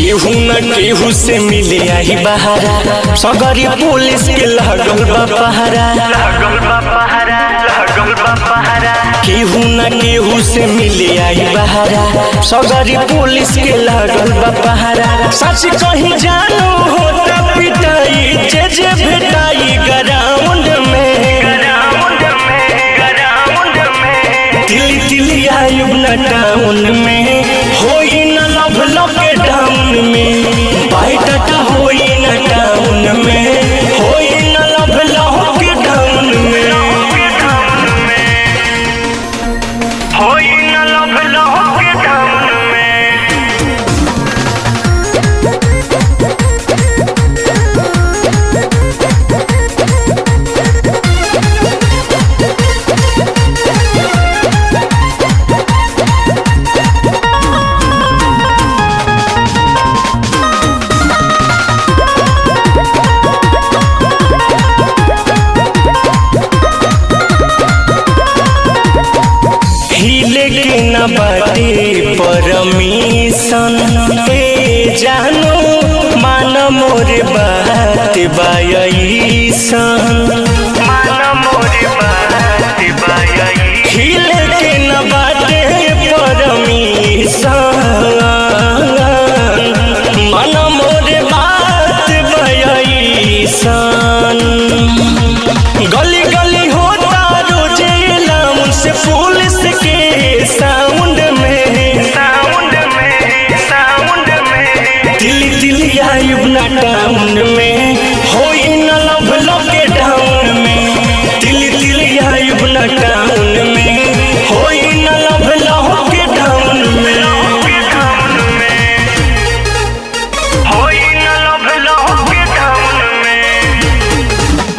केहू न केहू से मिले आई बहारा सगरी पुलिस के लगल बा पहारा केहू न केहू से मिले आई बहारा सगरी पुलिस के लगल बा पहारा सच कहीं जानू होता पिटाई जे जे भेटाई ग्राउंड में दिल्ली दिल्ली आयुब न टाउन में होई न लव लव के टाउन में बाइटाटा होई न टाउन में होई न लव लव के टाउन में होई न लव लव के टाउन में हिले के न बाटे परमिशन ए जानो मान मोर बात बायसन मान मोरे बात बाई हिले के न बाटे परमिशन मन मोरे बात बयसन गली गली होता रोजे लाउन से पुलिस के साउंड में साउंड में साउंड में दिल्ली दिल्ली आयुब ना टाउन में होई न लव लव के टाउन में दिल्ली दिल्ली आयुब ना टाउन में होई न लव लव के टाउन में के टाउन में होई न लव लव के टाउन में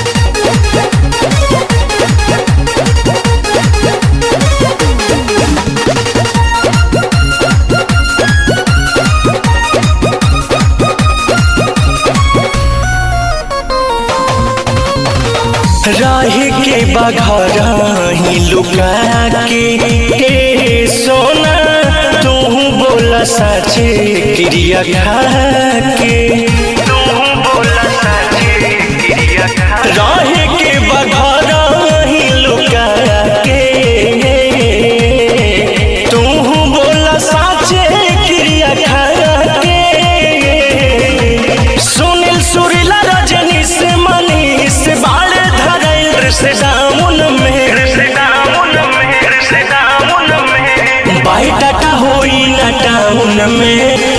रहे के बघर ही लुका के ए सोना तू बोला सचे क्रिया खा के तू बोला सच्ची क्रिया खा रहे के बघर ही लुका के तू बोला सचे क्रिया खा के सुनील सुरीला रजनी से मनीष बाड़े धरल से डाउन में से डाउन में से डाउन में बाई टाटा होई ना टाउन में